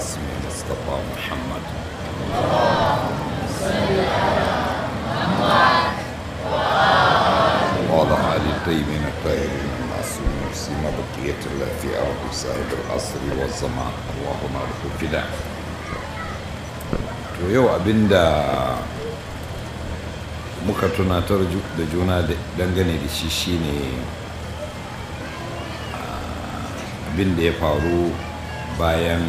اسم المصطفى محمد وعلى آل الطيبين الطاهرين المعصومين سيما بقية الله في أرض صاحب العصر والزمان اللهم له فداء to yau abinda muka tunatar da juna dangane da shi shine abin da ya faru bayan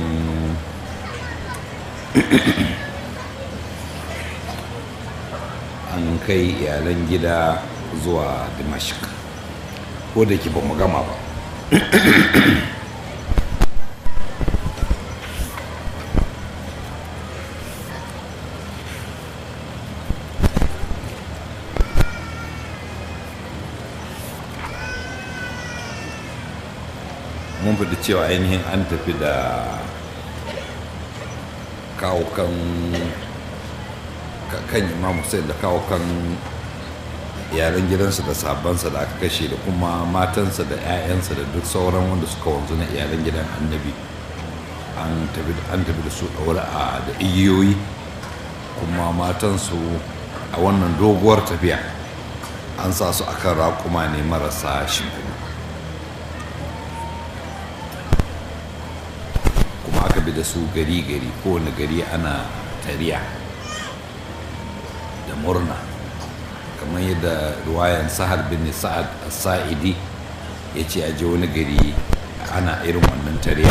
an kai iyalan gida zuwa dimashik ko da ke ba mu gama ba mun fi cewa ainihin an tafi da kawo kan kan imam Hussein da kawo kan iyalan gidansa da sabansa da aka kashe da kuma matansa da 'ya'yansa da duk sauran wanda suka wanzu na iyalan gidan annabi an tafi da su ɗaura a da igiyoyi kuma matansu a wannan doguwar tafiya an sa su akan raƙuma ne marasa shimfiɗu kuma aka bi da su gari-gari kowane gari ana tariya da murna kamar yadda ruwayan sahar bin sa'ad sa'idi ya ce aje wani gari ana irin wannan tariya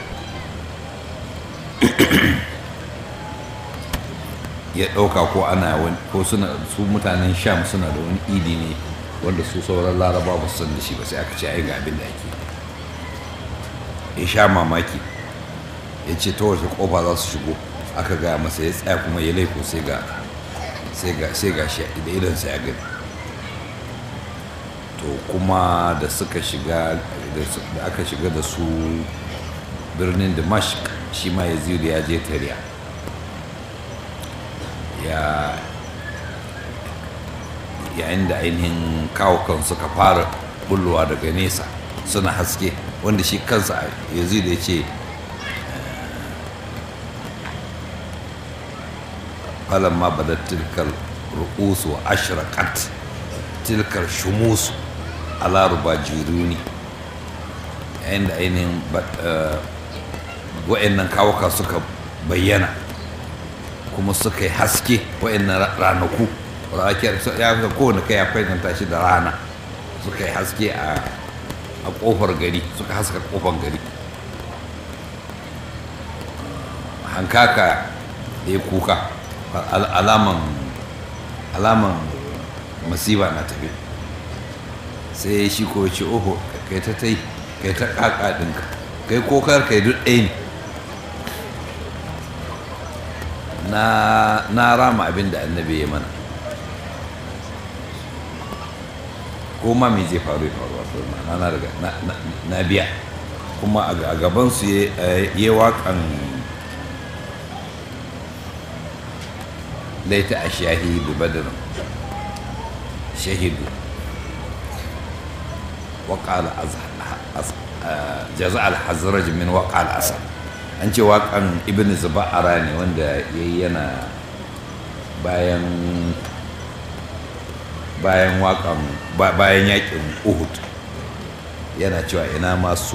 ya ɗauka ko ana ko suna su mutanen sham suna da wani idi ne wanda su sauran laraba ba su san da shi ba sai aka ce ai ga abin da ake ya sha mamaki ya ce ta wace kofa za su shigo aka gaya masa ya tsaya kuma ya laifo sai ga sai ga shi da idansa ya gani to kuma da suka shiga da aka shiga da su birnin damashq shi ma yazidu ya je tariya ya yayin da ainihin kawo kan suka fara bullowa daga nesa suna haske wanda shi kansa yazidu ya ce فلما بدت تلك الرؤوس وأشرقت تلك الشموس على ربا جيروني عند ainihin wa'annan kawuka suka bayyana kuma suka yi haske wa'annan ranaku ya fi kowane kai ya kwaikwanta shi da rana suka yi haske a kofar gari suka haska kofar gari hankaka da ya kuka alaman alaman masiba na tafi sai shi ko ce oho kai ta tai kai ta kaka ɗinka kai kokar kai duk ɗaya ne na rama abin da annabi ya mana ko ma me zai faru ya faru wato na riga na biya kuma a gabansu ya waƙan ليت الشهيد بدر شهدوا وقال جزاء الحزرج من وقع الأسد an ce waƙan ibn zuba'ara ne wanda ya yi yana bayan bayan waƙan bayan yaƙin uhud yana cewa ina masu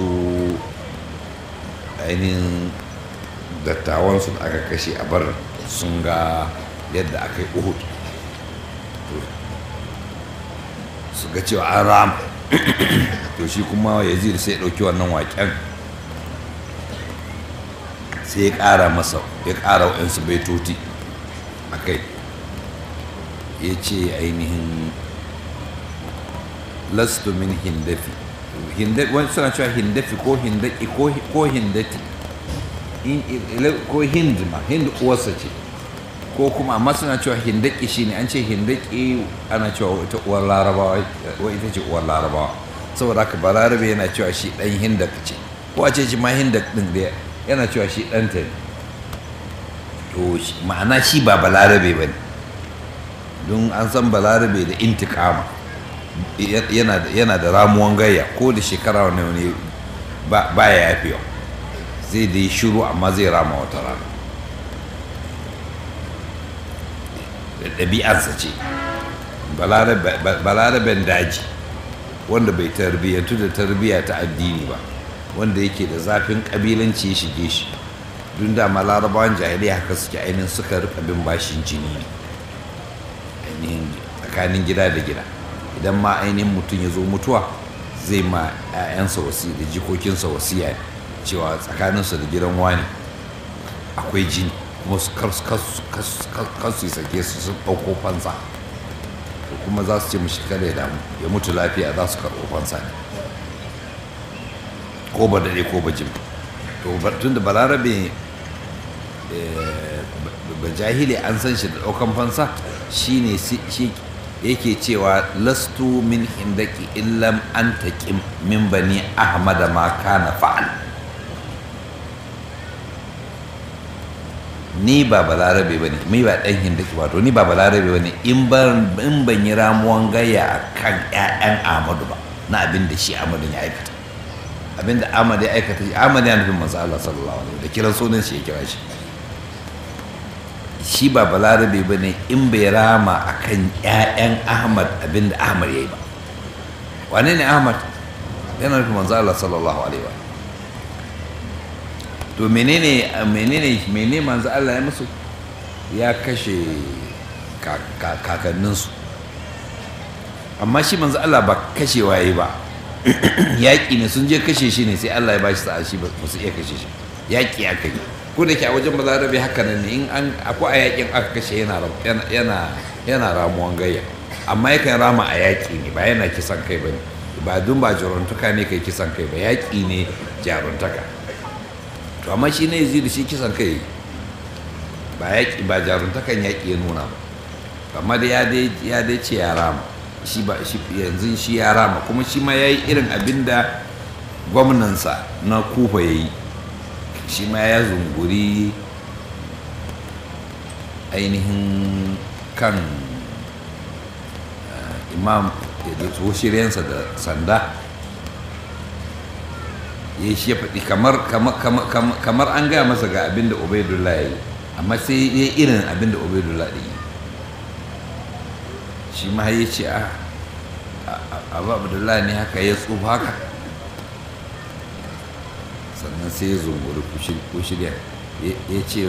ainihin dattawansu da aka kashe a bar sun ga yadda aka yi uhud su ga cewa an rama to shi kuma yazid sai ya ɗauki wannan waƙen sai ya ƙara masa ya ƙara waɗansu baitoti a kai ya ce ainihin lastu min hindafi wani suna cewa hindafi ko hindaki ko hindati ko hind ma hind uwarsa ce ko kuma amma suna cewa hindaki shine an ce hindaki ana cewa ita uwar larabawa wa ita ce uwar larabawa saboda haka balarabe yana cewa shi dan hindak ce ko a ce shi ma hindak din da yana cewa shi ɗanta ne to ma'ana shi ba balarabe ba ne don an san balarabe da intikama yana da ramuwan gayya ko da shekara wani wani ba ya yafewa zai da yi shiru amma zai rama wata rana da ɗabi'arsa ce balaraben daji wanda bai tarbiyyantu da tarbiyya ta addini ba wanda yake da zafin ƙabilanci ya shige shi dun da ma larabawan jahiliya haka suke ainihin suka rika bin bashin jini ne ainihin tsakanin gida da gida idan ma ainihin mutum ya zo mutuwa zai ma 'ya'yansa wasi da jikokinsa wasiya cewa tsakaninsa da gidan wani akwai jini kuma su kasu sake su sun ɗauko fansa to kuma za su ce mashi kada ya damu ya mutu lafiya za su karɓo fansa ne ko ba daɗe ko ba jim to tun da balarabe ba jahili an san shi da ɗaukan fansa shine shi yake cewa lastu min hindaki illam an taƙim min bani ahmada ma kana fa'al ni ba balarabe ba ne ni ba ɗan hindaki wato ni ba balarabe ba ne in ban yi ramuwan gaya a kan 'ya'yan ahmadu ba na abin da shi ahmadu ya aikata abin da ahmadu ya aikata ahmadu ya nufin manzo Allah sallallahu alaihi da kiran sunan shi ya kira shi shi ba balarabe ba ne in bai rama a kan 'ya'yan ahmad abin da ahmad ya yi ba wane ne ahmad yana nufin manzo Allah sallallahu alaihi wa to menene menene menene manzo Allah ya musu ya kashe kakanninsu amma shi manzo Allah ba kashewa yayi ba yaƙi ne sun je kashe shi ne sai Allah ya bashi sa'a shi ba su iya kashe shi yaƙi aka yi ko da ke a wajen balarabe haka nan ne in an akwai a yaƙin aka kashe yana yana yana ramuwan gayya amma yakan rama a yaƙi ne ba yana kisan kai ba ne ba dun ba jaruntuka ne kai kisan kai ba yaƙi ne jaruntaka to amma shi ne yazidu shi kisan kai ba yaƙi ba jaruntakan yaƙi ya nuna ba amma da ya dai ce ya rama shi ba shi yanzu shi ya rama kuma shi ma ya yi irin abin da gwamnansa na kufa ya yi shi ma ya zunguri ainihin kan imam da shiryansa da sanda ya shi ya faɗi kamar an gaya masa ga abin da ubaidullah ya yi amma sai ya irin abin da ubaidullah ya yi shi ma ya ce a abu abdullahi ne haka ya tsufa haka sannan sai ya zunguri kushirya ya ce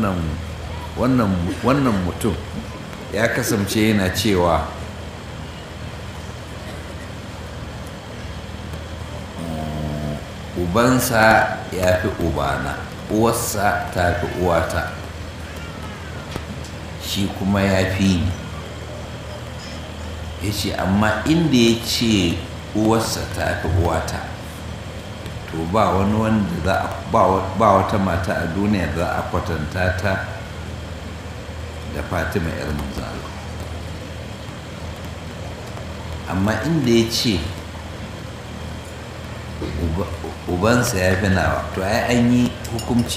wannan mutum ya kasance yana cewa ubansa ya fi ubana uwarsa ta fi uwata shi kuma ya fi ni ya ce amma inda ya ce uwarsa ta fi uwata to ba wani wanda za a ba wata mata a duniya za a kwatanta ta da fatima yar manzalo amma inda ya ce ubansa ya fi nawa to ai an yi hukumci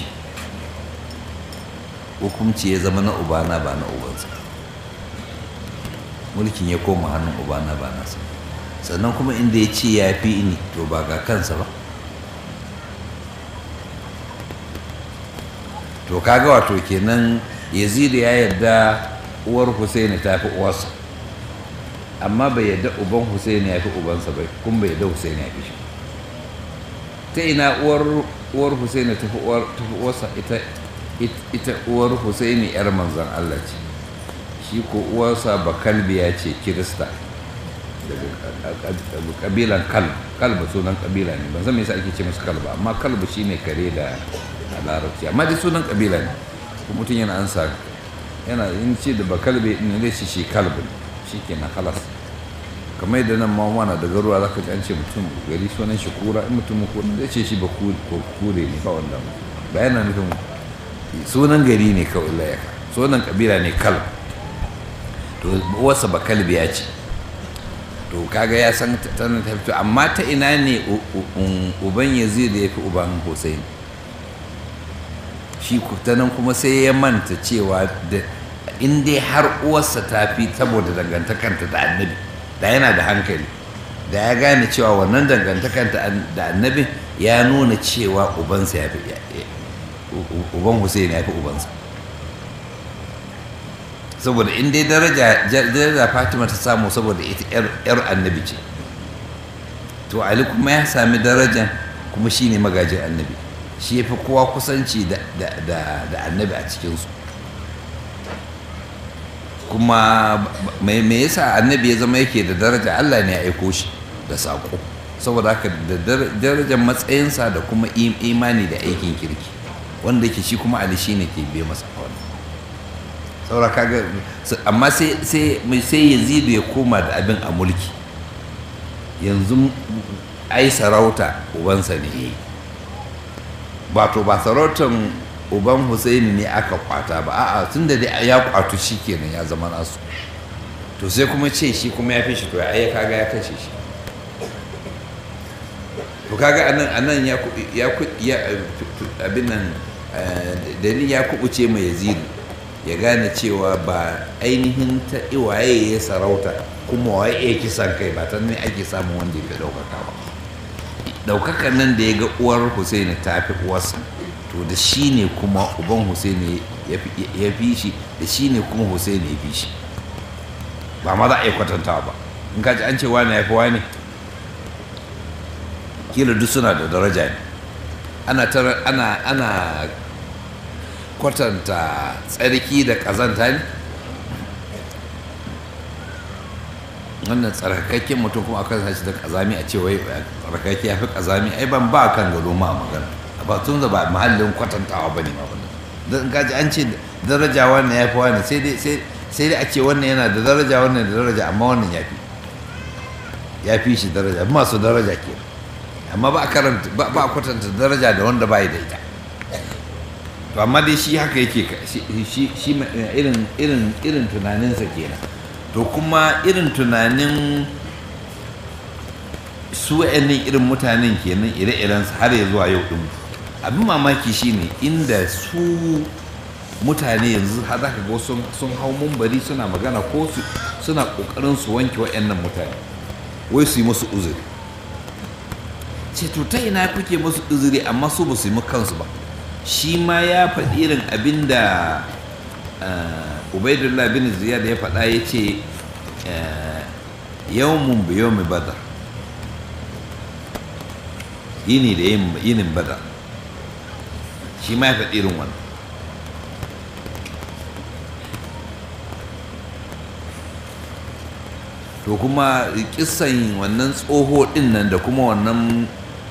hukumci ya zama na ubana ba na ubansa mulkin ya koma hannun ubana ba nasa sannan kuma inda ya ce ya fi ni to ba ga kansa ba to kaga wato kenan yazidu ya yarda uwar husaini ta fi uwarsa amma bai yarda uban husaini ya fi ubansa bai kuma bai yarda husaini ya fi shi ta ina uwar uwar husaini ta fi uwarsa ita ita uwar husaini yar manzon Allah ce shi ko uwarsa bakalbiya ce kirista daga kabilan kalb kalba sunan kabila ne ban san me yasa ake ce musu kalba amma kalba shine kare da a larabci amma dai sunan kabila ne kuma mutum yana ansa yana in ce da bakalbe ne zai ce shi kalbi shi kenan halas kamar yadda nan ma wana da garuwa zaka ji an ce mutum gari sunan shi kura in mutum ko zai ce shi ba kure ne ba wanda ba yana nufin sunan gari ne kawai layaka sunan kabila ne kalb to uwarsa ba kalbiya ce to kaga ya san tana ta fito amma ta ina ne uban yazid ya fi uban hussein shi ta nan kuma sai ya manta cewa da in dai har uwarsa ta fi saboda dangantakanta da annabi da yana da hankali da ya gane cewa wannan dangantakan da annabin ya nuna cewa ubansa ya fi uban Hussein ya fi ubansa saboda in dai daraja daraja Fatima ta samu saboda ita yar annabi ce to Ali kuma ya sami darajan kuma shine magajin annabi shi ya fi kowa kusanci da annabi a cikinsu kuma mai yasa annabi ya zama yake da daraja Allah ne ya aiko shi da saƙo saboda haka da darajar matsayinsa da kuma imani da aikin kirki wanda yake shi kuma ali shine ke biye masa wani saboda kaga amma sai sai sai yazidu ya koma da abin a mulki yanzu ai sarauta ubansa ne yayi ba to ba sarautan uban Husaini ne aka kwata ba a'a tunda dai ya kwatu kenan ya zama nasu to sai kuma ce shi kuma ya fi shi to ya kaga ya kashe shi to kaga anan anan ya ya ya abin nan dalil ya kubuce mai yazidu ya gane cewa ba ainihin ta iwaye ya sarauta kuma waye ya kisan kai ba ta ne ake samun wanda ya fi ɗaukaka ba ɗaukakan nan da ya ga uwar Husaini ta fi uwarsa to da shi ne kuma uban Husaini ya fi shi da shi ne kuma Husaini ya fi shi ba ma za a yi kwatantawa ba in ka ji an ce wani ya fi wani kila duk suna da daraja ne ana ana ana kwatanta tsarki da ƙazanta ne wannan tsarkakakken mutum kuma akan sashi da ƙazami a ce wai tsarkakakke ya fi ƙazami ai ban ba kan gado ma a magana ba tun da ba mahallin kwatantawa ba ne ma wannan don kaji an ce daraja wannan ya fi wani sai dai sai dai a ce wannan yana da daraja wannan da daraja amma wannan ya fi ya fi shi daraja masu daraja ke amma ba a karanta ba a kwatanta daraja da wanda ba da ita to amma dai shi haka yake shi shi irin irin irin tunaninsa kenan to kuma irin tunanin su wa'annan irin mutanen kenan ire-iren har ya zuwa yau din abin mamaki shine inda su mutane yanzu har zaka ga sun sun hau mumbari suna magana ko su suna kokarin su wanke wa'annan mutane wai su yi musu uzuri ce to ta ina kuke musu uzuri amma su ba su yi kansu ba shi ma ya faɗi irin abin da ubaidullah bin ziyad ya faɗa ya ce yawmun bi yawmi badar yini da yinin badar shi ma ya faɗi irin wannan to kuma kisan wannan tsoho ɗin nan da kuma wannan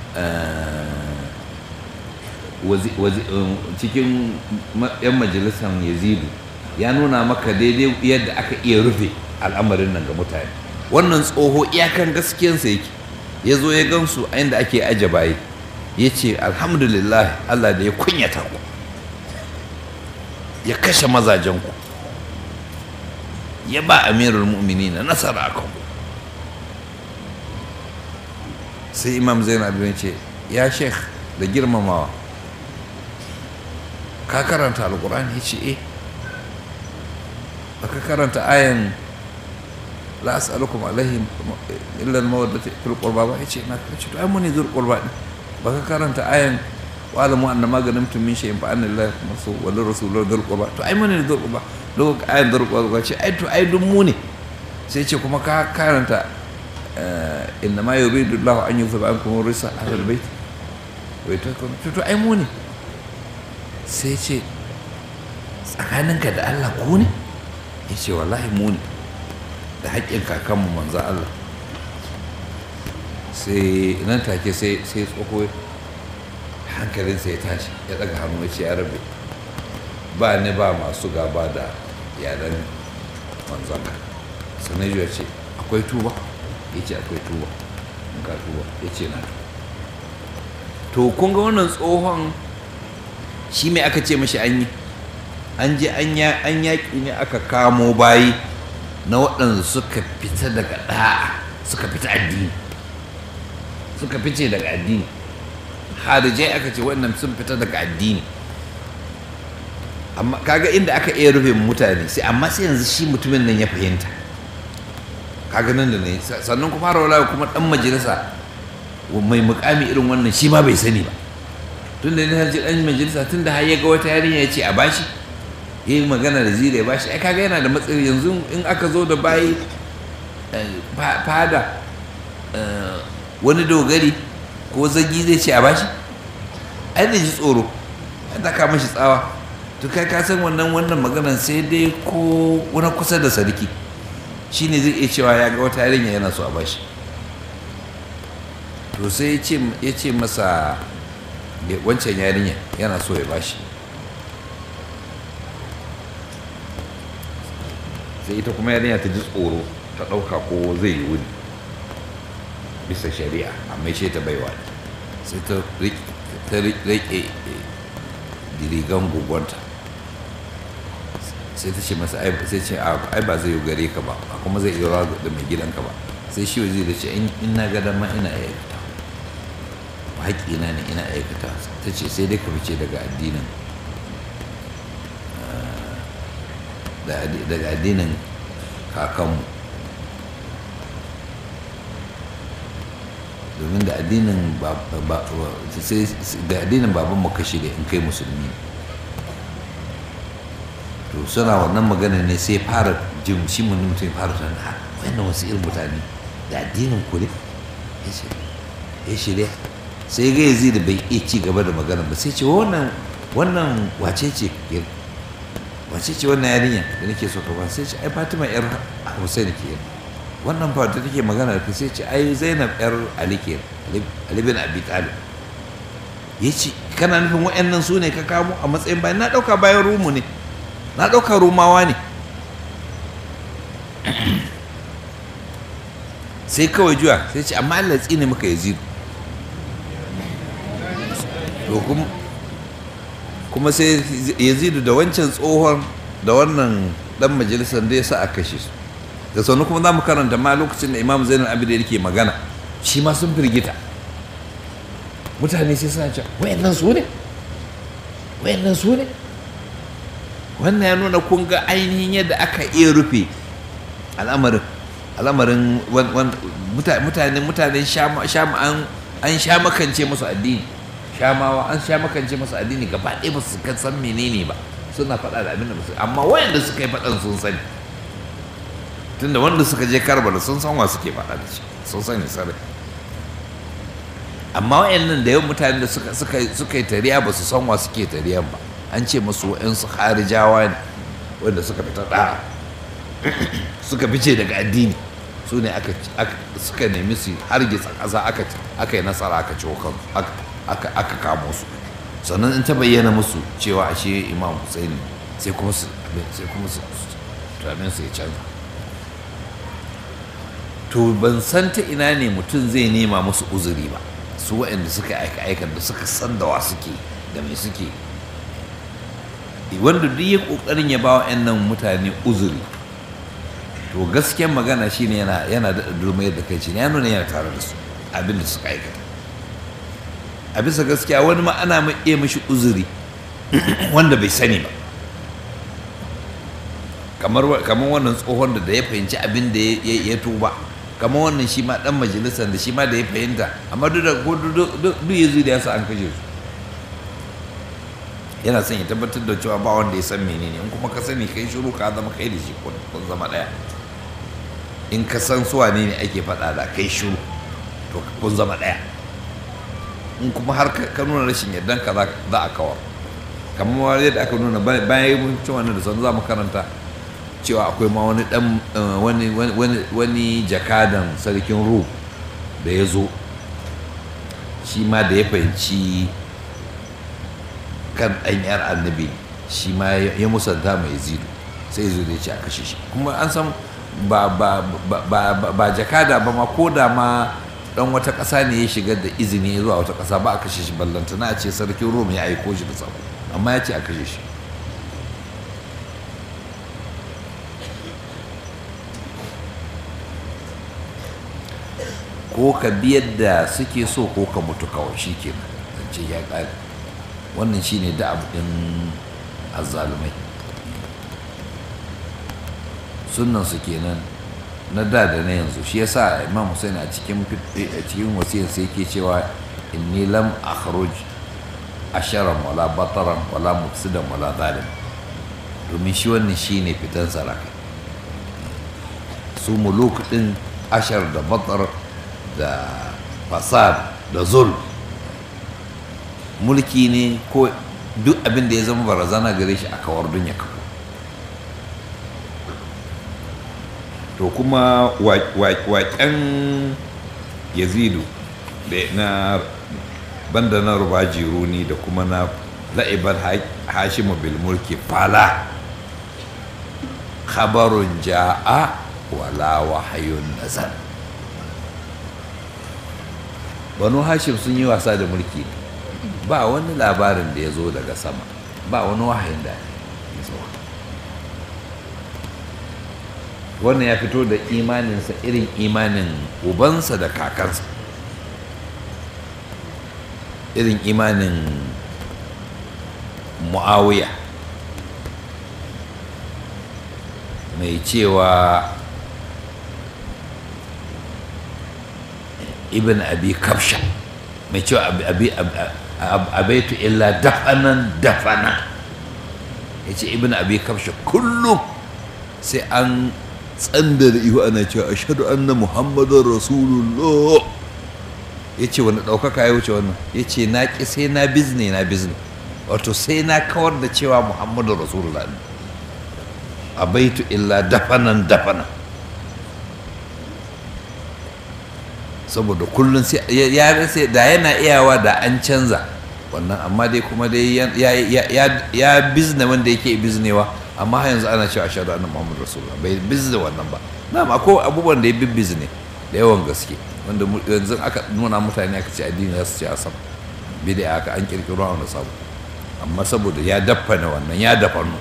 cikin 'yan majalisar yazidu ya nuna maka daidai yadda aka iya rufe al'amarin nan ga mutane wannan tsoho iyakan gaskiyansa yake ya zo ya gansu a inda ake aje baye ya ce alhamdulillah allah da ya kunyata ku ya kashe mazajenku ya ba amirul mu'mini na nasara a kanku sai imam zainab ya ce ya sheikh da girmamawa ka karanta alkur'ani ya ce eh baka karanta ayan la as'alukum alaihi illa al-mawaddati fil qurba ba yace na ce to ai mun ne zur qurba din baka karanta ayan wa alamu anna ma ganimtum min shay'in fa anna lillahi masu wa lirrasuli dhul qurba to ai mun ne zur qurba do ayan dhul qurba ce ai to ai dun mu ne sai ce kuma ka karanta inna ma yuridu Allahu an yuzhiba ankum risa ahlul bait wai to to ai mu ne sai ce tsakaninka da Allah ku ne ya ce wallahi mu ne da haƙƙin kakanmu manzo Allah sai nan take sai sai tsoho hankalinsa ya tashi ya ɗaga hannu ya ce ya rabe ba ni ba masu gaba da yaran manzon ka sannan ya ce akwai tuba ya ce akwai tuba in ka tuba ya ce na to kun ga wannan tsohon shi mai aka ce mashi an yi an je an yaƙi ne aka kamo bayi na waɗanda suka fita daga ɗa'a suka fita addini suka fice daga addini harijai aka ce waɗannan sun fita daga addini amma kaga inda aka iya rufe mutane sai amma sai yanzu shi mutumin nan ya fahimta kaga nan da ne sannan kuma har wala kuma dan majalisa mai mukami irin wannan shi ma bai sani ba tun da ne ji dan majalisa tun da har ya ga wata yarinya ya ce a bashi ya yi magana da zira ya bashi ai kaga yana da matsayi yanzu in aka zo da bayi fada wani dogari ko zagi zai ce a bashi ai da ji tsoro ai ta kama shi tsawa to kai ka san wannan wannan maganan sai dai ko wani kusa da sarki shine zai iya cewa ya ga wata yarinya yana so a bashi to sai ya ce masa wancan yarinya yana so ya bashi sai ita kuma yarinya ta ji tsoro ta ɗauka ko zai yi wuni bisa shari'a amma shi ta baiwa sai ta rike dirigan gugunta sai ta ce masa sai ce ai ba zai yi gare ka ba kuma zai iya rawa da mai gidanka ba sai shi zai da ce in na ga dama ina aikata haƙƙina ne ina aikata ta ce sai dai ka fice daga addinin daga addinin kakanmu domin da addinin da addinin baban mu kashi da in kai musulmi to suna wannan magana ne sai fara jin shi mutum fara tana ha wannan wasu irin mutane da addinin ku ne ya shirya sai ga yanzu da bai iya ci gaba da magana ba sai ce wannan wannan wace ce wace ce wannan yarinya da nake so ka ba sai ce ai Fatima yar Hussein ke wannan fa da take magana da sai ce ai Zainab yar Ali ke Ali bin Abi Talib yace kana nufin wayannan su ne ka kamo a matsayin bayan na dauka bayan rumu ne na dauka rumawa ne sai kawai juya sai ce amma Allah tsine maka Yazid to kuma kuma sai yazidu da wancan tsohon da wannan dan majalisar da ya sa a kashe su da sannu kuma za mu karanta ma lokacin da imam zainal abidin yake magana shi ma sun firgita mutane sai suna cewa wayannan su ne wayannan su ne wannan ya nuna kun ga ainihin yadda aka iya rufe al'amarin al'amarin mutane mutanen sham an sha makance musu addini shamawa an sha makance masu addini gaba ɗaya ba su san menene ba suna faɗa da abin da ba amma wayanda suka yi faɗan sun sani tunda wanda suka je karbala sun san wa suke faɗa da shi sun sani sarai amma wayannan da yawan mutane da suka suka suka yi tariya ba su san wa suke tariyan ba an ce musu wayansu harijawa ne wanda suka fita ɗa'a suka fice daga addini su ne suka nemi su hargitsa ƙasa aka yi nasara aka ciwo kansu aka kamo su sannan in ta bayyana musu cewa ashe imam husaini sai kuma su sai kuma su tunanin su ya canza to ban san ta ina ne mutum zai nema musu uzuri ba su waɗanda suka aika aikan da suka san da wa suke da mai suke wanda duk ya ƙoƙarin ya ba wa nan mutane uzuri to gaskiyar magana shine yana yana da durmayar da kai ne ya nuna yana tare da su abin da suka aikata a bisa gaskiya wani ma ana iya mashi uzuri wanda bai sani ba kamar wannan tsohon da ya fahimci abin da ya tuba kamar wannan shi ma dan majalisar da shi ma da ya fahimta amma duk da duk ya da ya sa an kashe su yana son ya tabbatar da cewa ba wanda ya san menene in kuma ka sani kai shiru ka zama kai da shi kun zama daya in ka san su wane ne ake faɗa da kai shiru to kun zama daya in kuma har ka nuna rashin yardan ka za a kawar kamar yadda aka nuna bayan yi cin wannan da sanu za mu karanta cewa akwai ma wani dan wani jakadan sarkin ru da ya zo shi ma da ya fahimci kan ɗan yar annabi shi ma ya musanta mai zidu sai zo da ya ce a kashe shi kuma an san ba jakada ba ma ko da ma dan wata ƙasa ne ya shigar da izini zuwa wata ƙasa ba a kashe shi ballanta na ce sarkin rom ya aiko shi da sako amma ya ce a kashe shi ko ka biyar da suke so ko ka mutu kawai shi ke zance ya ƙare wannan shi ne da abu ɗin azzalumai sunan su kenan na da da na yanzu shi yasa imam Hussein a cikin a cikin wasiyar sai yake cewa inni lam akhruj asharan wala bataran wala mufsidan wala zalim domin shi wannan shine fitan saraka su muluk din ashar da batar da fasad da zul mulki ne ko duk abin da ya zama barazana gare shi a kawar dunya kawo to kuma waƙen yazidu da na banda na rubaji runi da kuma na la'ibar hashimu bil mulki fala khabarun ja'a wala wahayun nazar banu hashim sun yi wasa da mulki ba wani labarin da ya zo daga sama ba wani wahayin da ya zo wannan ya fito da imaninsa irin imanin ubansa da kakansa irin imanin mu'awiya mai cewa ibn abi kafsha mai cewa abaitu illa dafanan dafana ya ce ibn abi kafsha kullum sai an tsanda da ihu ana cewa ashadu anna muhammadun rasulullah ya ce wani ɗaukaka ya wuce wannan ya ce na ƙi sai na bizne na bizne wato sai na kawar da cewa muhammadun rasulullah ne abaitu illa dafanan dafana saboda kullum sai ya rasa da yana iyawa da an canza wannan amma dai kuma dai ya bizne wanda yake biznewa amma har yanzu ana cewa ashhadu anna muhammadu rasulullah bai bizne wannan ba na akwai abubuwan da ya bibbizne da yawan gaske wanda yanzu aka nuna mutane aka ce addini za su ce asam bid'a aka an kirkiro wanda sabu amma saboda ya daffana wannan ya dafanu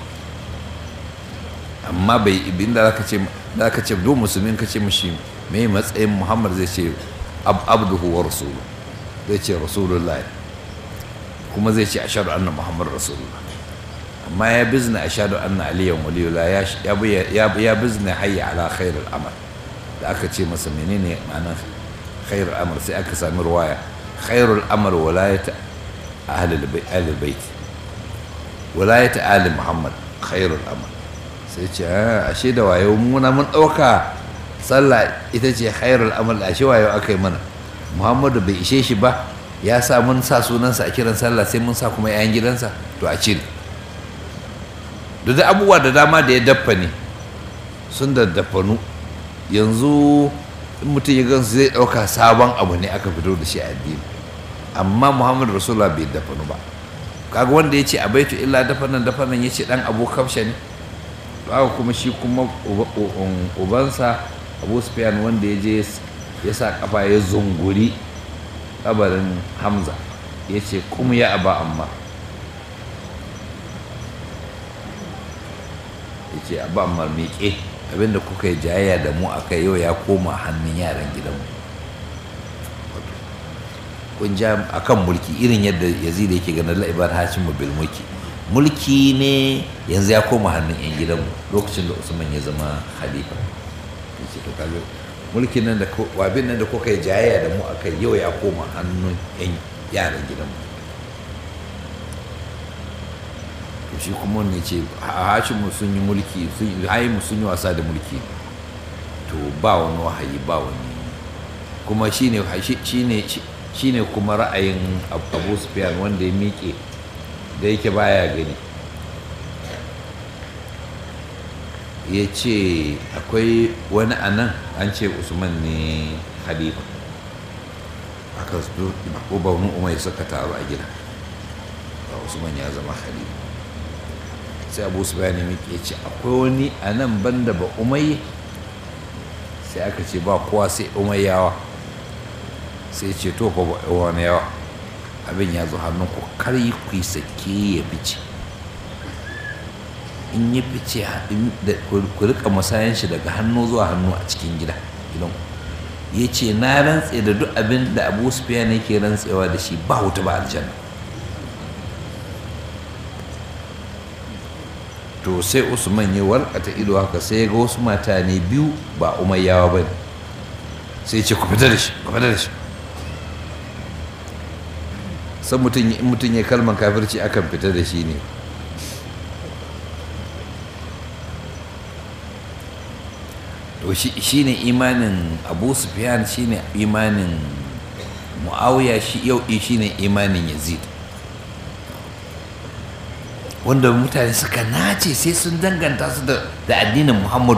amma bai inda zaka ce zaka ce do musulmin ka ce mishi me matsayin muhammad zai ce abduhu wa rasulu zai ce rasulullah kuma zai ce ashhadu anna muhammad rasulullah amma ya bizna ashhadu anna aliyan waliyullah ya ya ya bizna hayya ala khairul amal da aka ce masa menene ma'anar khairul amal sai aka sami ruwaya khairul amal walayat ahlul bait walayat ali muhammad khairul amal sai ce ashe da wayo muna mun dauka sallah ita ce khairul amal ashe wayo aka yi mana muhammadu bai ishe shi ba ya sa mun sa sunansa a kiran sallah sai mun sa kuma yayan gidansa to a cire duk da abubuwa da dama da ya daffa ne sun da daffanu yanzu in mutum ya gansu zai ɗauka sabon abu ne aka fito da shi a addini amma muhammadu rasulullah bai dafanu ba kaga wanda ya ce a baitu illa dafanan dafanan ya ce ɗan abu kafsha ne haka kuma shi kuma ubansa abu sufyan wanda ya je ya sa kafa ya zunguri kabarin hamza ya ce kuma ya aba amma ya ce aba amma miƙe abinda kuka yi jayayya da mu aka yau ya koma hannun yaran gidanmu kun ja a kan mulki irin yadda yazid yake ganin la'ibar hashimu bil mulki mulki ne yanzu ya koma hannun 'yan gidanmu lokacin da usman ya zama khalifa yace to kaga mulkin nan da wabin nan da kuka yi jayayya da mu akai yau ya koma hannun 'yan yaran gidanmu to shi kuma ne ce hashimu sun yi mulki sun yi mu sun yi wasa da mulki to ba wani wahayi ba wani kuma shine shine shine kuma ra'ayin abu sufyan wanda ya miƙe da yake baya gani ya ce akwai wani anan an ce usman ne khalifa aka ko baunin umar suka taru a gida ba usman ya zama khalifa sai abu su bayani miƙe ce akwai wani a nan banda ba umai sai aka ce ba kowa sai umayyawa sai ce to fa ba wani yawa abin ya zo hannun ku kar yi ku sake ya fice in ya fice ku rika masayan shi daga hannu zuwa hannu a cikin gida gidan ya ce na rantse da duk abin da abu sufiyan yake rantsewa da shi ba wuta ba aljanna to sai usman ya warkata ido haka sai ya ga wasu mutane biyu ba umayyawa ba ne sai ce ku fita da shi ku fita da shi san mutum in mutum ya kalman kafirci akan fita da shi ne to shi ne imanin abu sufyan shi ne imanin mu'awiya shi yau shi ne imanin yazid wanda mutane suka nace sai sun danganta su da addinin muhammadu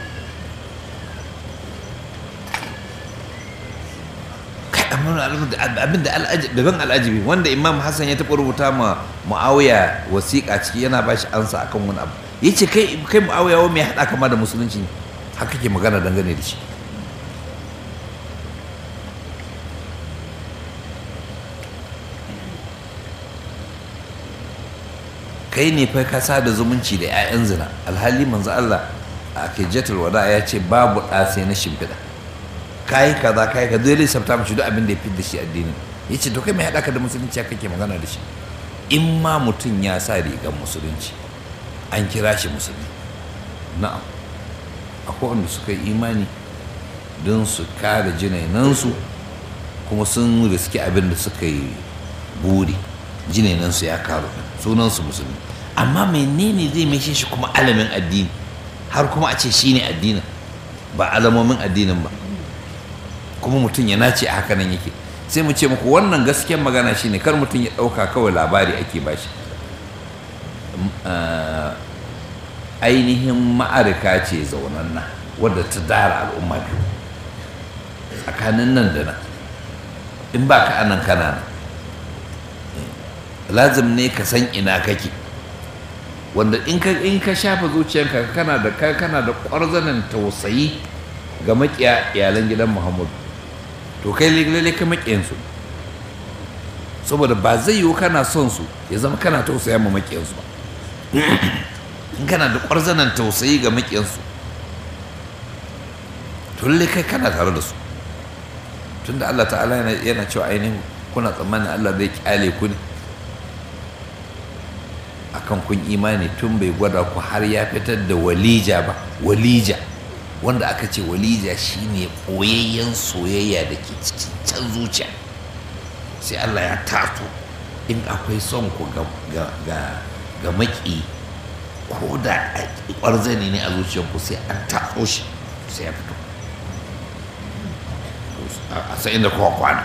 abin da daban al'ajibi wanda imam hassan ya taɓa rubuta ma mu'awiya wasiƙa ciki yana ba shi ansa akan wani abu ya ce kai mu'awiya wa mai haɗa kama da musulunci haka ke magana dangane da shi kai ne fa ka sa da zumunci da 'ya'yan zina alhali manzo Allah a kejjatul wada ya ce babu ɗa sai na shimfiɗa kayi kaza kayi ka zai lissafta mashi duk abin da ya fi da shi addini ya ce to kai mai haɗa ka da musulunci kake magana da shi in ma mutum ya sa rigar musulunci an kira shi musulmi na'am akwai wanda suka yi imani don su kare jinainansu kuma sun riski abin da suka yi buri jinainansu ya karu sunansu musulmi amma menene zai mai shi kuma alamin addini har kuma a ce shine addinin ba alamomin addinin ba kuma mutum ya nace a haka nan yake sai mu ce muku wannan gaskiyar magana shine kar mutum ya ɗauka kawai labari ake bashi ainihin ma'arika ce zaunanna wadda ta dara al'umma biyu tsakanin nan da nan in ba ka anan kana nan lazim ne ka san ina kake wanda in ka in ka shafa zuciyarka kana da kana da ƙwarzanan tausayi ga makiya iyalan gidan Muhammadu to kai lalle ka makiyan su saboda ba zai yiwu kana son su ya zama kana tausaya ma makiyan su ba in kana da ƙwarzanan tausayi ga makiyan su to lalle kai kana tare da su tunda Allah ta'ala yana cewa ainihin kuna tsammanin Allah zai kyale ku ne akan kun imani tun bai gwada ku har ya fitar da walija ba walija wanda aka ce walija shine ɓoyayyen soyayya da ke cikin can zuciya sai Allah ya tato in akwai son ku ga maki ko da ƙwarzani ne a zuciyarku sai an taso shi sai ya fito a sai inda kowa kwana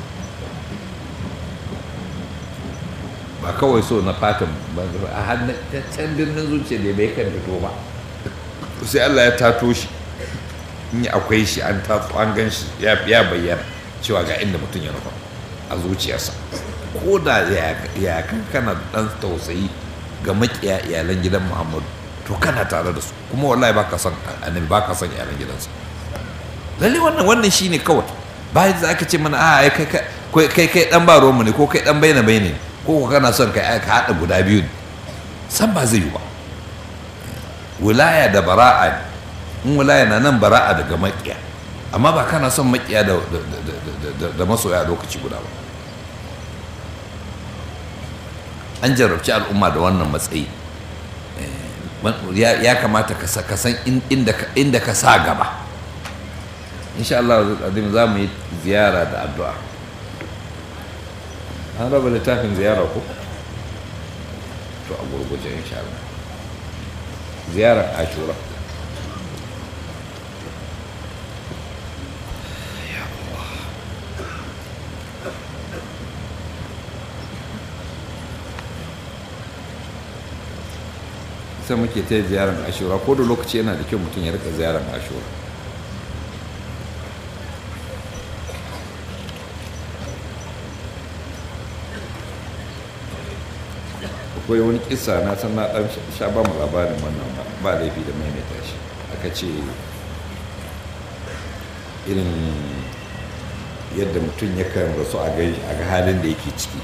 ba kawai so na fatan a hannun can birnin zuciya da bai kan fito ba sai Allah ya tato shi in akwai shi an tato an gan shi ya bayyana cewa ga inda mutum ya nufa a zuciyarsa ko da ya kana da ɗan tausayi ga makiya iyalan gidan muhammadu to kana tare da su kuma wallahi baka son annabi baka son iyalan gidansa lalle wannan wannan shine kawai bayan da aka ce mana a kai kai kai dan ba mu ne ko kai dan baina baina ne ko kana son ka ka haɗa guda biyu ne san ba zai yi ba wilaya da bara'a ne in wilaya na nan bara'a daga makiya amma ba kana son makiya da da masoya a lokaci guda ba an jarabci al'umma da wannan matsayi ya kamata ka san inda ka sa gaba insha Allah za mu yi ziyara da addu'a an raba littafin ziyara ko to a gurguje insha Allah ziyarar ashura sai muke ta ziyarar ashura ko da lokaci yana da kyau mutum ya rika ziyarar ashura akwai wani kisa na san na dan sha ba mu labarin wannan ba laifi da maimaita shi aka ce irin yadda mutum yakan rasu a ga halin da yake ciki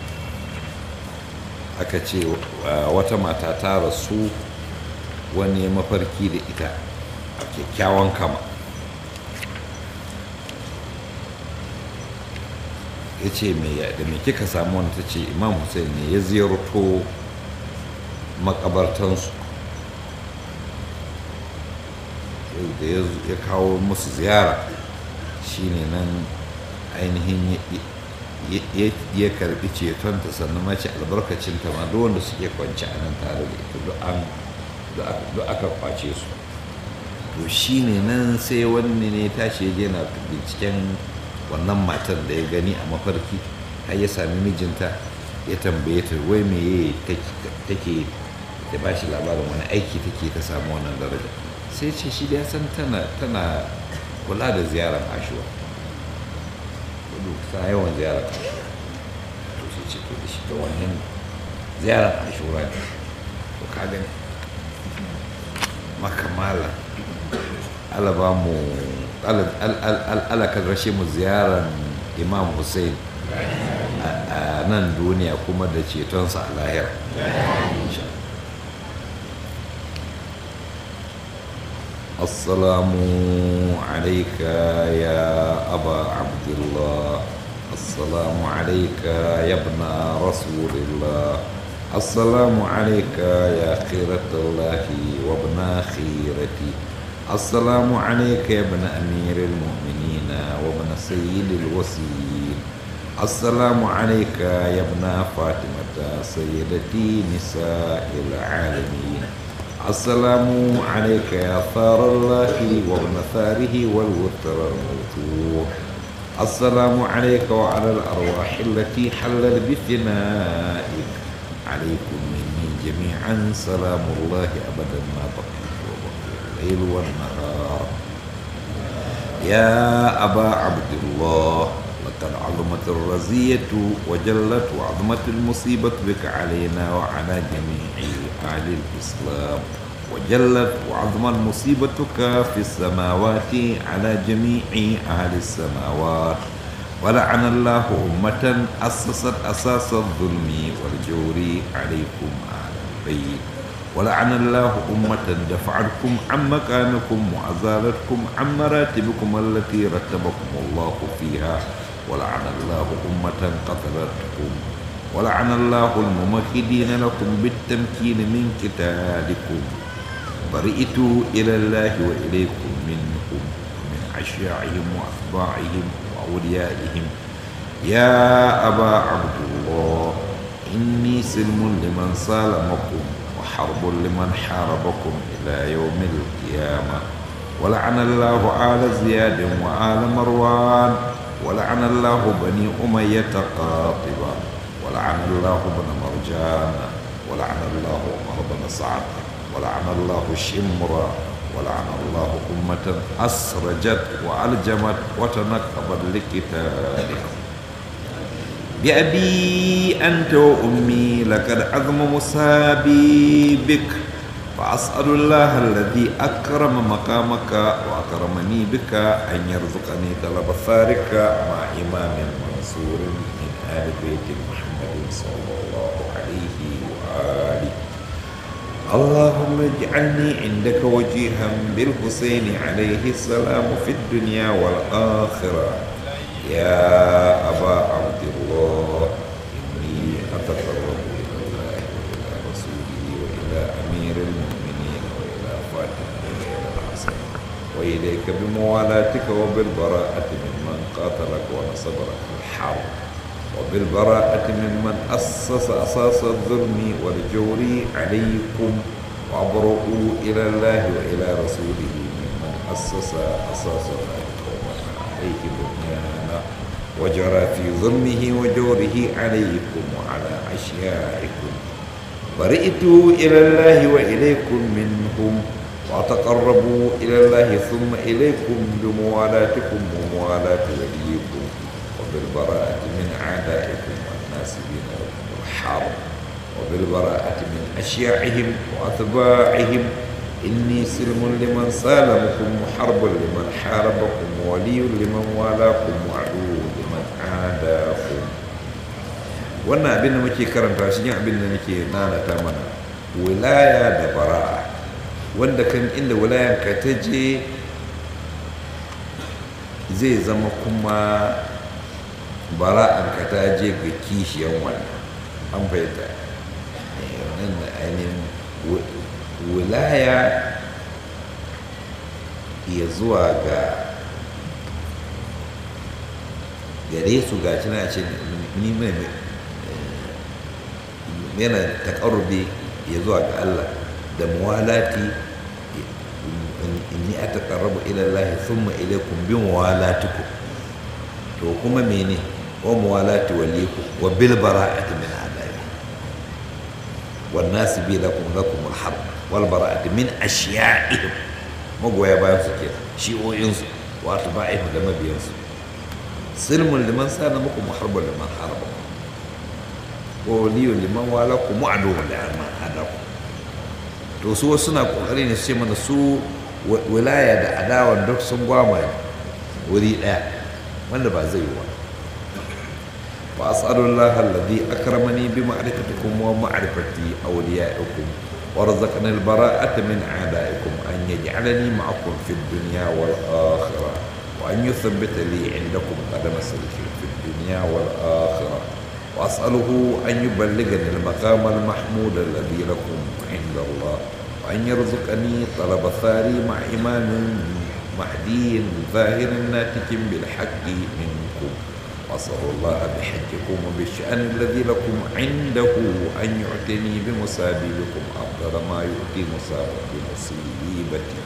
aka ce wata mata ta rasu wani mafarki da ita a kyakkyawan kama ya ce da me kika samu wani ta ce imam hussein ne ya ziyarto makabartansu da ya kawo musu ziyara shine nan ainihin ya karbi cetonta sannan mace albarkacinta ma duk wanda suke kwanci a nan tare da ita duk aka kwace su to shine nan sai wani ne tashi ya je na binciken wannan matan da ya gani a mafarki har ya sami mijinta ya tambaye ta wai me take da ba shi labarin wani aiki take ta samu wannan daraja sai ce shi da ya san tana kula da ziyarar ashuwa kudu ta yawan ziyarar ashuwa to sai ce to da shi ta wannan ziyarar ashuwa ne to ka gani makamala alaba mu alakar rashe mu ziyarar imam hussein a nan duniya kuma da cetonsa a lahira السلام عليك يا أبا عبد الله السلام عليك يا ابن رسول الله السلام عليك يا خيرة الله وابن خيرتي السلام عليك يا ابن أمير المؤمنين وابن سيد الوسيل السلام عليك يا ابن فاطمة سيدتي نساء العالمين السلام عليك يا ثار الله وابن ثاره والوتر الموتور السلام عليك وعلى الأرواح التي حلت بثنائك عليكم مني جميعا سلام الله أبدا ما بقيت وبقي الليل والنهار يا أبا عبد الله لقد عظمت الرزية وجلت وعظمت المصيبة بك علينا وعلى جميع أهل الإسلام وجلت وعظمت مصيبتك في السماوات على جميع أهل السماوات ولعن الله أمة أسست أساس الظلم والجور عليكم أهل البيت ولعن الله أمة دفعتكم عن مكانكم وأزالتكم عن مراتبكم التي رتبكم الله فيها ولعن الله أمة قتلتكم ولعن الله الممهدين لكم بالتمكين من قتالكم برئت إلى الله وإليكم منهم ومن أشياعهم وأتباعهم وأوليائهم يا أبا عبد الله إني سلم لمن سالمكم وحرب لمن حاربكم إلى يوم القيامة ولعن الله آل زياد وآل مروان ولعن الله بني أمية قاطبة ولعن الله بن مرجان ولعن الله عمر بن سعد ولعن الله شمرا ولعن الله أمة أسرجت وألجمت وتنكبت لقتالك بأبي أنت وأمي لقد عظم مصابي بك فأسأل الله الذي أكرم مقامك وأكرمني بك أن يرزقني طلب ثارك مع إمام منصور من آل بيت محمد صلى الله عليه وآله اللهم اجعلني عندك وجيها بالحسين عليه السلام في الدنيا والآخرة يا أبا عبد الله إني أتقرب إلى الله وإلى رسوله وإلى أمير المؤمنين وإلى فاطمة وإلى الحسن وإليك بموالاتك وبالبراءة ممن قاتلك ونصبرك في الحرب وبالبراءة ممن أسس أساس الظلم والجور عليكم وأبرؤوا إلى الله وإلى رسوله ممن أسس أساس ذلك وبنى عليه بنيانا وجرى في ظلمه وجوره عليكم وعلى أشيائكم برئت إلى الله وإليكم منهم وتقربوا إلى الله ثم إليكم بموالاتكم وموالاة وليكم وبالبراءة من أعدائكم والناسبين لكم الحرب وبالبراءة من أشياعهم وأتباعهم إني سلم لمن سالمكم وحرب لمن حاربكم ولي لمن والاكم وعدو لمن عاداكم wannan abin da muke karanta shi ne abin da nake nanata mana wilaya da bara'a wanda kan inda wilayanka ta je zai zama kuma bara'anka ta je ga kishiyan wannan an fahimta wannan da ainihin wilaya ya zuwa ga gare su ga shi na ce ni mai yana taƙarrubi ya zuwa ga Allah da muwalati inni ataqarrabu ila Allah thumma ilaykum bi muwalatikum to kuma mene wa muwalati waliku wa bil bara'ati min adai wan nas bi lakum lakum al harb wal bara'ati min ashiya'ihim magoya bayan su ke shi'o'in su wato ba'if da mabiyan su silmun liman sana muku muharbun liman harba ko liyu liman walakum mu'aduhun liman hadakum to su wasu suna kokari ne su ce mana su wilaya da adawan duk sun gwama wuri ɗaya wanda ba zai yi wa wa as'alullah alladhi akramani bi ma'rifatikum wa ma'rifati awliyaikum wa razaqani al-bara'ata min a'daikum an yaj'alani ma'akum fi ad-dunya wal akhirah wa an yuthabbita li 'indakum qadama sidqin fi ad-dunya wal akhirah wa as'aluhu an yuballighani al-maqam al-mahmud alladhi lakum 'inda Allah وأن يرزقني طلب ثاري مع إمام مهدي ظاهر ناتج بالحق منكم وأسأل الله بحجكم وبالشأن الذي لكم عنده أن يعطيني بمصابي بكم أفضل ما يؤتي مصاب بمصيبتي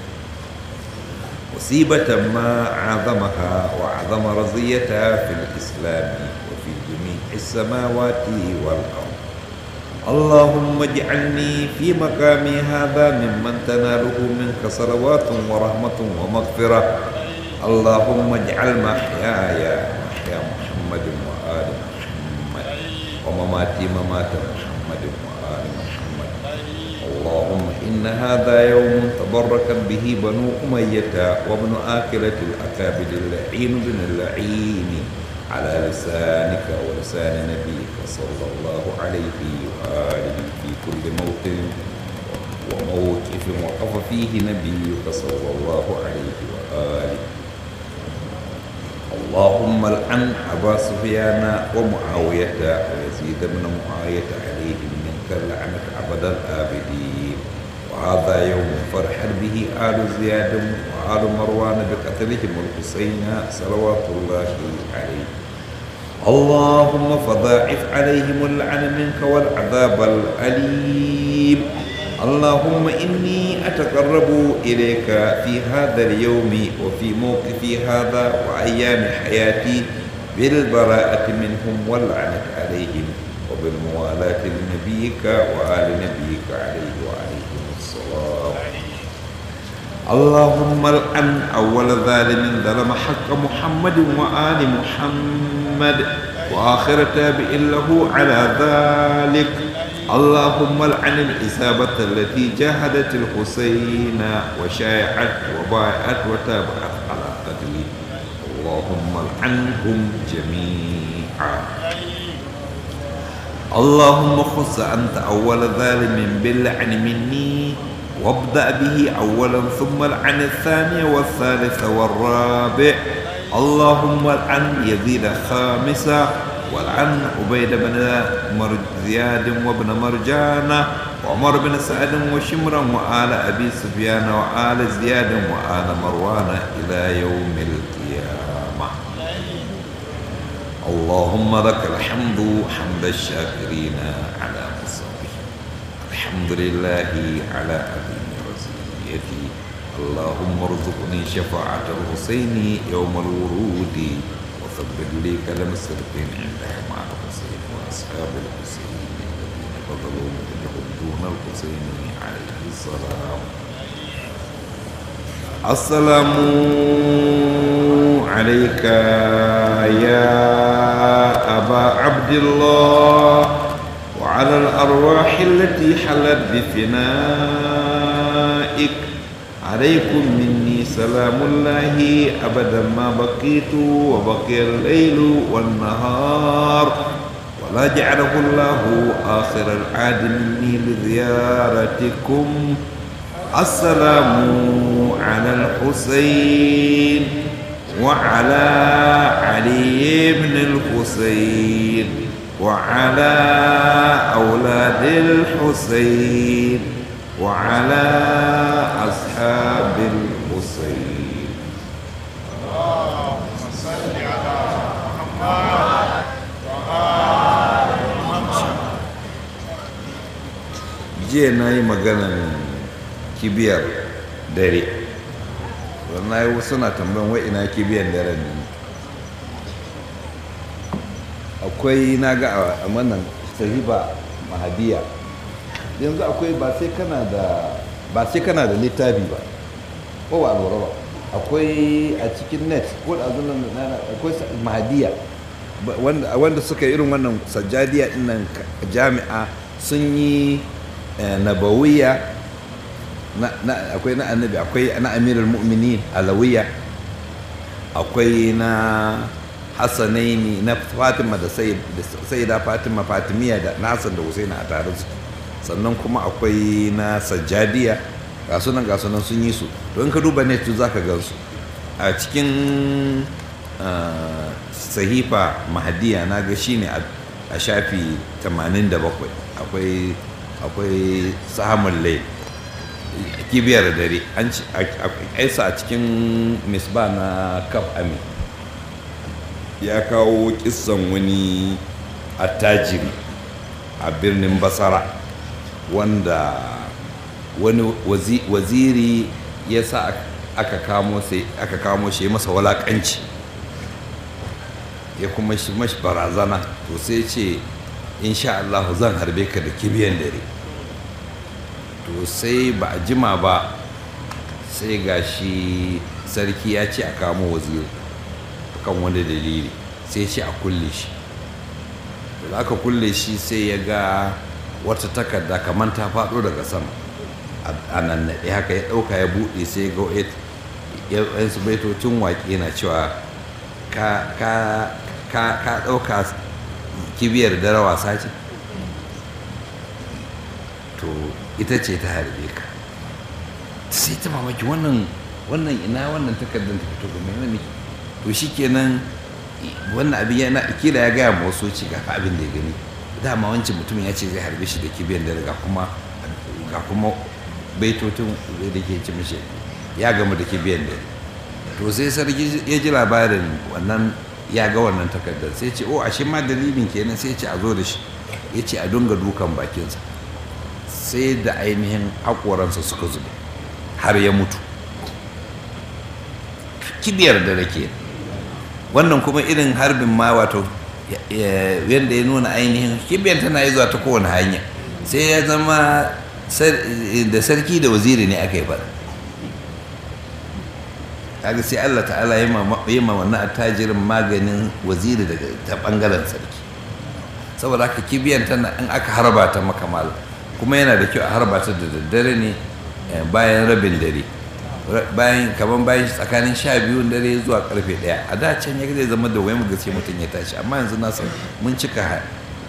مصيبة ما عظمها وعظم رزيتها في الإسلام وفي جميع السماوات والأرض اللهم اجعلني في مقامي هذا ممن تناله منك صلوات ورحمة ومغفرة اللهم اجعل محياي محيا محمد وآل محمد ومماتي ممات محمد وآل محمد اللهم إن هذا يوم تبرك به بنو أمية وابن آكلة الأكابد اللعين بن اللعين على لسانك ولسان نبيك صلى الله عليه وآله في كل موطن وموقف وقف فيه نبيك صلى الله عليه وآله اللهم العن أبا سفيان ومعاوية ويزيد بن معاوية عليهم منك اللعنة أبد الآبدين وهذا يوم فرحت به آل زياد وآل مروان بقتلهم الحسين صلوات الله عليه اللهم فضاعف عليهم اللعن منك والعذاب الأليم اللهم إني أتقرب إليك في هذا اليوم وفي موقفي هذا وأيام حياتي بالبراءة منهم واللعنة عليهم وبالموالاة لنبيك وآل نبيك عليه وعليهم الصلاة اللهم الآن أول ظالم ظلم حق محمد وآل محمد وآخر تابع له على ذلك اللهم العن الإصابة التي جاهدت الحسين وشايعت وبايعت وتابعت على قتله اللهم العنهم جميعا اللهم خص أنت أول ظالم باللعن مني وابدأ به أولا ثم العن الثاني والثالث والرابع اللهم العن يزيد خامسا والعن عبيد بن زياد وابن مرجان وعمر بن سعد وشمرا وآل أبي سفيان وآل زياد وآل مروان إلى يوم القيامة اللهم لك الحمد حمد الشاكرين على مصابه الحمد لله على عظيم رزقيتي اللهم ارزقني شفاعة الحسين يوم الورود وثبت لي كلام الصدقين عندها مع الحسين وأصحاب الحسين الذين بذلوا مجدهم دون الحسين عليه السلام السلام عليك يا أبا عبد الله وعلى الأرواح التي حلت بفنائك عليكم مني سلام الله أبدا ما بقيت وبقي الليل والنهار ولا جعله الله آخر العاد مني لزيارتكم السلام على الحسين وعلى علي بن الحسين وعلى أولاد الحسين وعلى أصحاب الحسين jiya na yi maganan kibiyar dare wannan yi suna tambayan wai ina kibiyar dare ne akwai na ga a wannan sahiba mahadiya yanzu akwai ba sai kana da ba sai kana da littafi ba ko ba lura ba akwai a cikin net ko da azunan akwai mahadiya wanda suka irin wannan sajjadiya dinnan jami'a sun yi nabawiya akwai na annabi akwai na amirul mu'minin alawiya akwai na hassanaini na fatima da sayyida fatima fatimiya da nasan da husaina a tare su sannan kuma akwai na sajjadiya ga sunan ga sunan sun yi su don ka duba net za ka gansu a cikin sahifa mahadiya na ga shi ne a shafi 87 akwai akwai sahamun lai kibiyar dare an aisa a cikin misba na kaf ami ya kawo kissan wani attajiri a birnin basara wanda wani waziri ya sa aka kamo shi masa walakanci ya kuma shi mashi barazana to sai ce insha Allah zan harbe ka da kibiyan dare to sai ba a jima ba sai ga shi sarki ya ce a kamo waziri kan wani dalili sai ce a kulle shi da aka kulle shi sai ya ga wata takarda kamar ta faɗo daga sama a nan naɗe haka ya ɗauka ya buɗe sai ga yansu baitocin waƙe na cewa ka ɗauka kibiyar dare wasa ce to ita ce ta harbe ka sai ta mamaki wannan wannan ina wannan takardar ta fito game da miki to shikenan wannan abin yana kila ya gaya ma wasu ci ga abin da ya gani dama wancan mutumin ya ce zai harbe shi da kibiyar dare ga kuma ga kuma baitotin da ke ci mishi ya gama da kibiyar dare to sai sarki ya ji labarin wannan ya ga wannan takardar sai ce o ashe ma dalilin kenan sai ce a zo da shi ya ce a dunga dukan bakinsa sai da ainihin haƙoransa suka zube har ya mutu kibiyar da rake wannan kuma irin harbin ma wato yadda ya nuna ainihin kibiyar tana yi zuwa ta kowane hanya sai ya zama da sarki da waziri ne aka yi faɗa kaga sai Allah ta'ala ya ma wannan attajirin maganin waziri daga ta bangaren sarki saboda haka kibiyan tana in aka harba ta makamal kuma yana da kyau a harba ta da daddare ne bayan rabin dare bayan kaman bayan tsakanin sha biyun dare zuwa karfe daya a da can ya zai zama da wai mu gaske mutum ya tashi amma yanzu na san mun cika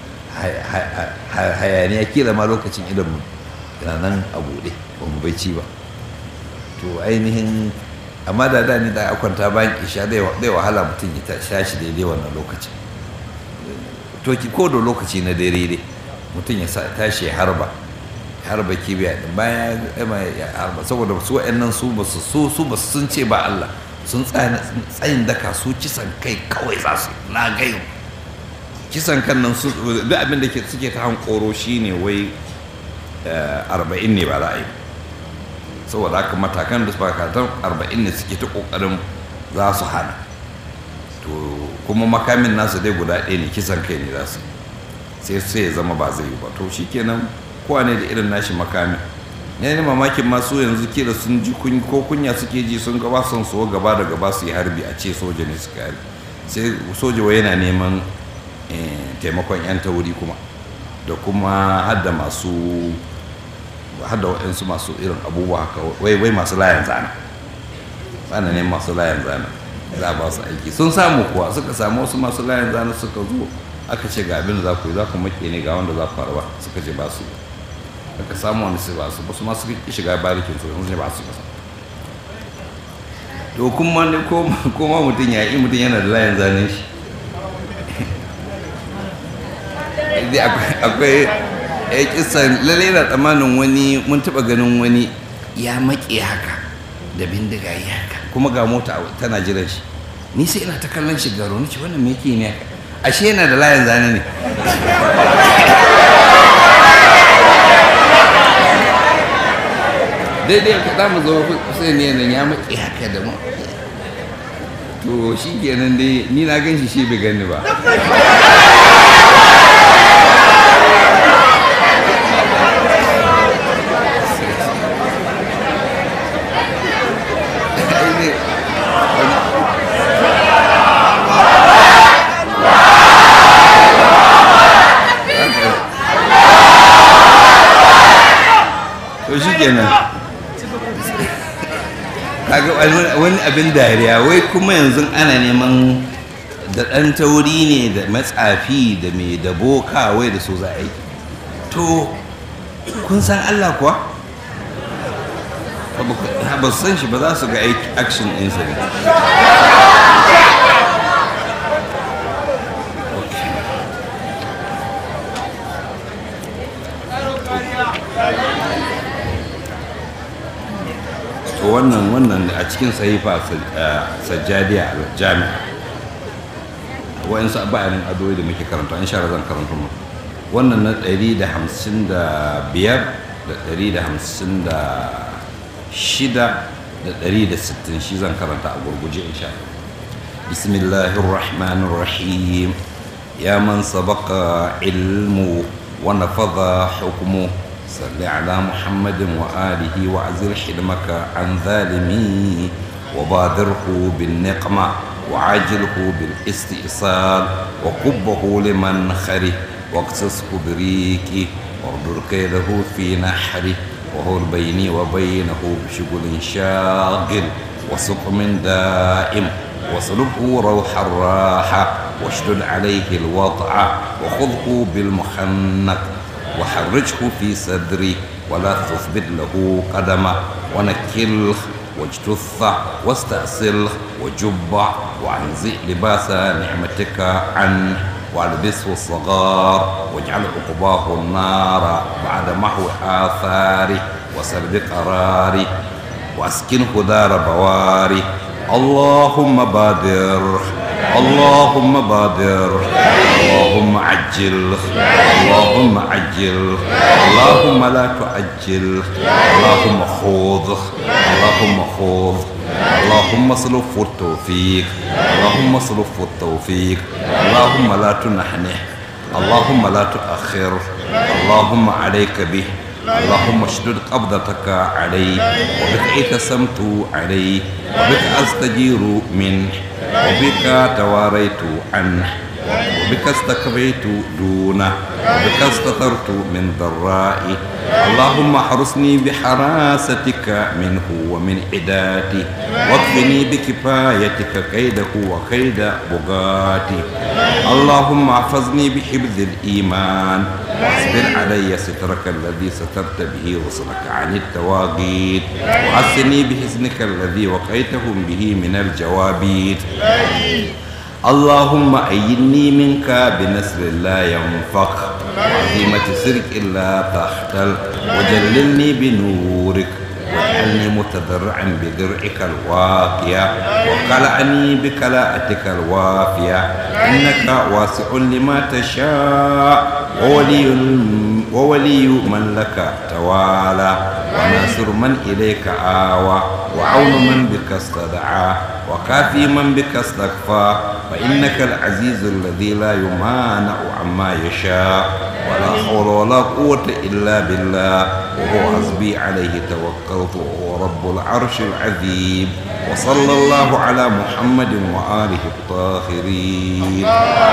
hayaniya kila ma lokacin idan mu nan a buɗe ba mu bai ci ba to ainihin amma da da ni da a kwanta bayan isha zai wahala mutum ya tashi daidai wannan lokacin to ki ko da lokaci na dare dai mutum ya tashi ya harba harba kibiya din bayan ya harba saboda su wa'annan su ba su su su ba sun ce ba Allah sun tsayin daka su kisan kai kawai za su na gayu kisan kan nan su duk abin da suke ta hankoro shine wai arba'in ne ba za a yi saboda haka matakan da bakatan arba'in ne suke ta kokarin za su hana to kuma makamin nasu dai guda ɗaya ne kisan kai ne za su sai sai ya zama ba zai yi ba to shikenan kowa ne da irin nashi makamin ne ne mamakin masu yanzu kila sun ji ko kunya suke ji sun gaba son so gaba da gaba su yi harbi a ce soja ne suka harbi sai soja wai yana neman taimakon yan tauri kuma da kuma hadda masu hadda waɗansu masu irin abubuwa haka wai wai masu layan zana bana ne masu layan zana za a ba su aiki sun samu kuwa suka samu wasu masu layan zana suka zo aka ce ga abin da za ku yi za ku make ne ga wanda za ku harba suka ce ba su aka samu wani sai ba su ba su ma suka shiga barikin su yanzu ne ba su kasa to kuma ne ko ma mutum ya yi mutum yana da layan zane shi akwai ya kisan lalle na tsammanin wani mun taba ganin wani ya maƙe haka da bindiga ya haka kuma ga mota tana jiran shi ni sai ina ta kallon shi garo ni ce wannan me yake ne haka ashe yana da layin zane ne daidai ka za mu zo kusa ne nan ya maƙi haka da mu to shi kenan dai ni na gan shi shi bai gani ba to shi kenan kaga wani abin dariya wai kuma yanzu ana neman da ɗan tauri ne da matsafi da mai da boka wai da so za a yi to kun san Allah kuwa ba su san shi ba za su ga action ɗinsa ne to wannan wannan a cikin sahifa sajjadiya jami'a wa'insu bayanin adoyi da muke karanta in shara zan karanta mu wannan na 155 da 156 da 160 shi zan karanta a gurguje insha bismillahir rahmanir rahim ya man sabaqa ilmu wa nafadha hukmu صل على محمد وآله وعزل حلمك عن ظالمي وبادره بالنقمة وعاجله بالاستئصال وقبه لمن خره واقصصه بريكه واردر كيده في نحره وهو بيني وبينه بشغل شاغل وسقم دائم وصلبه روح الراحة واشدد عليه الوضع وخذه بالمخنق وحرجه في صدري ولا تثبت له قدمه ونكله واجتثه واستأصله وجبه وانزئ لباس نعمتك عنه والبسه الصغار واجعل عقباه النار بعد محو آثاره وسلب قراره واسكنه دار بواره اللهم بادر اللهم بادر اللهم عجل اللهم عجل اللهم لا تعجل اللهم خذ اللهم خذ اللهم اصرف التوفيق اللهم اصرف التوفيق اللهم لا تنحنح اللهم لا تؤخر اللهم عليك به اللهم اشدد قبضتك عليه وبك اعتصمت عليه وبك استجير منه وبك تواريت عنه وبك استكبيت دونه وبك استثرت من ضرائي اللهم احرسني بحراستك منه ومن عداته واكفني بكفايتك كيده وكيد بغاتي اللهم احفظني بحفظ الايمان واصبر علي سترك الذي سترت به رسلك عن التواغيت وعسني بحزنك الذي وقيتهم به من الجوابيت اللهم أيدني منك بنصر لا ينفق وعزيمة سرك لا تختل وجللني بنورك واجعلني متضرعا بدرعك الواقية وقلعني بكلاءتك الوافية إنك واسع لما تشاء وولي وولي من لك توالى وناصر من إليك آوى وعون من بك استدعى وكافي من بك استكفى فإنك العزيز الذي لا يمانع عما يشاء ولا حول ولا قوة إلا بالله وهو حسبي عليه توكلت وهو رب العرش العظيم وصلى الله على محمد وآله الطاهرين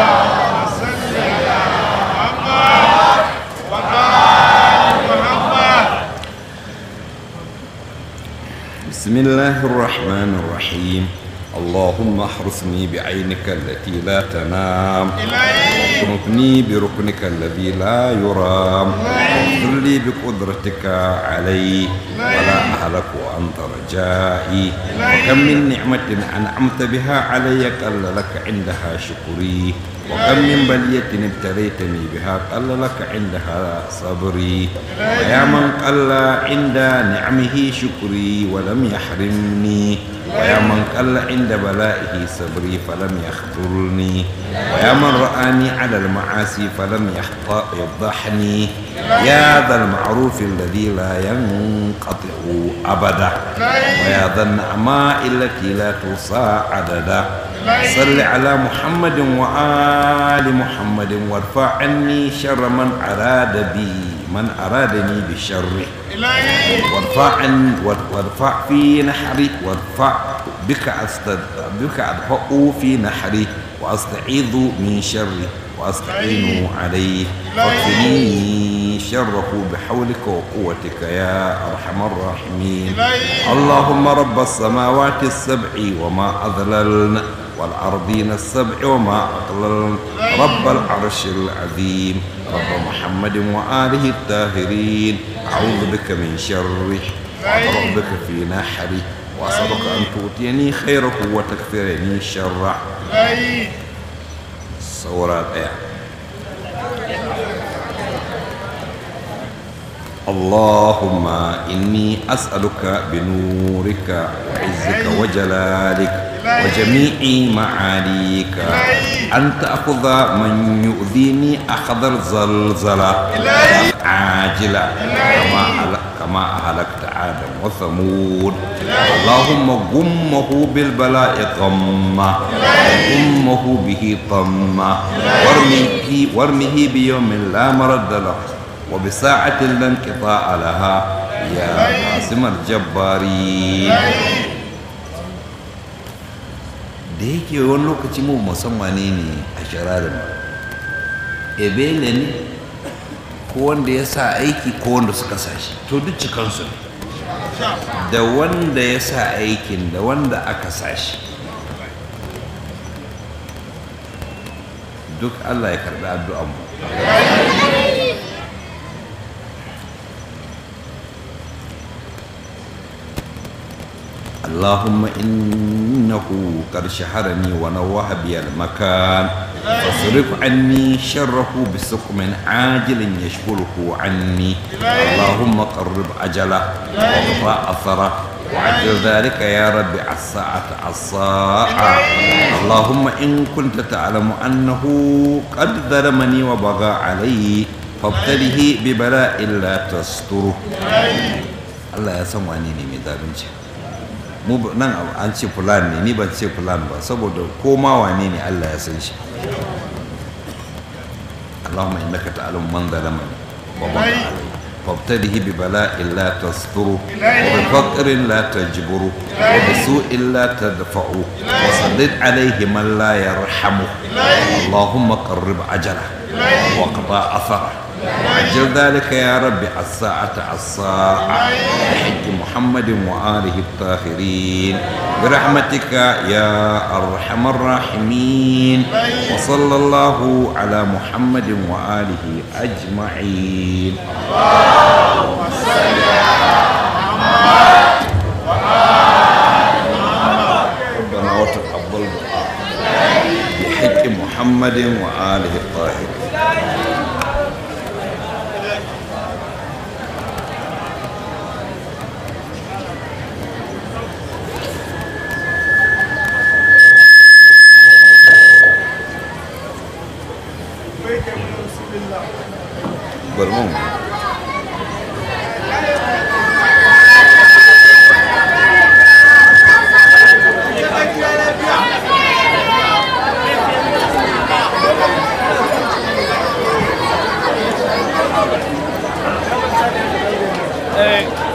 بسم الله الرحمن الرحيم اللهم احرسني بعينك التي لا تنام واكنفني بركنك الذي لا يرام واغفر لي بقدرتك علي ولا أهلك وأنت رجائي وكم من نعمة أنعمت بها علي قل لك عندها شكري وكم من بلية ابتليتني بها قل لك عندها صبري ويا من قل عند نعمه شكري ولم يحرمني ويا من قل عند بلائه صبري فلم يخذلني ويا من رآني على المعاصي فلم يحط- يفضحني يا ذا المعروف الذي لا ينقطع أبدا ويا ذا النعماء التي لا توصى عددا صل على محمد وآل محمد وارفع عني شر من أراد بي من أرادني بالشر وارفع عن وارفع في نحري وارفع بك أستد بك أدفع في نحري وأستعيذ من شره وأستعين عليه فاكفني شره بحولك وقوتك يا أرحم الراحمين اللهم رب السماوات السبع وما أذللن والأرضين السبع وما أقللن رب العرش العظيم رب محمد وآله الطاهرين أعوذ بك من شره وأطرق بك في نحري وأسألك أن تؤتيني خيره وتكفرني شره saura ɗaya اللهم إني أسألك بنورك وعزك وجلالك وجميع معاليك أن تأخذ من يؤذيني أخذ الزلزلة عاجلة كما أهلك- كما أهلكت عادا وثمود اللهم غمه بالبلاء غمة غمه به طمة وارمه وارمه بيوم لا مرد له وبساعة لا انقطاع لها يا قاسم الجبارين da yake wani lokaci mu musamman ne ne a shirarin ebele ne ko wanda ya sa aiki ko wanda suka sa shi to duk cikansu ne da wanda ya sa aikin da wanda aka sa shi duk allah ya karbi addu'anmu اللهم إنه قد شهرني ونوه بي المكان فاصرف عني شره بسقم عاجل يشغله عني اللهم قرب أجله واقطع أثره وعجل ذلك يا رب الساعة الساعة اللهم إن كنت تعلم أنه قد ظلمني وبغى علي فابتله ببلاء لا تستره الله يسمعني من ذلك mu ba- nan an ce fulan ne ni ban ce fulan ba saboda koma wane ne Allah ya san shi Allahumma innaka ta'lamu man zalamani wa man alayhi فابتده ببلاء لا تستره وبفقر لا تجبره وبسوء لا تدفعه وسدد عليه من لا يرحمه اللهم قرب أجله وقضى أثره وعجل ذلك يا رب الساعة الساعة بحج محمد وآله الطاهرين برحمتك يا أرحم الراحمين وصلى الله على محمد وآله أجمعين ربنا وتقبل دعاء بحج محمد وآله الطاهرين برمون Hey.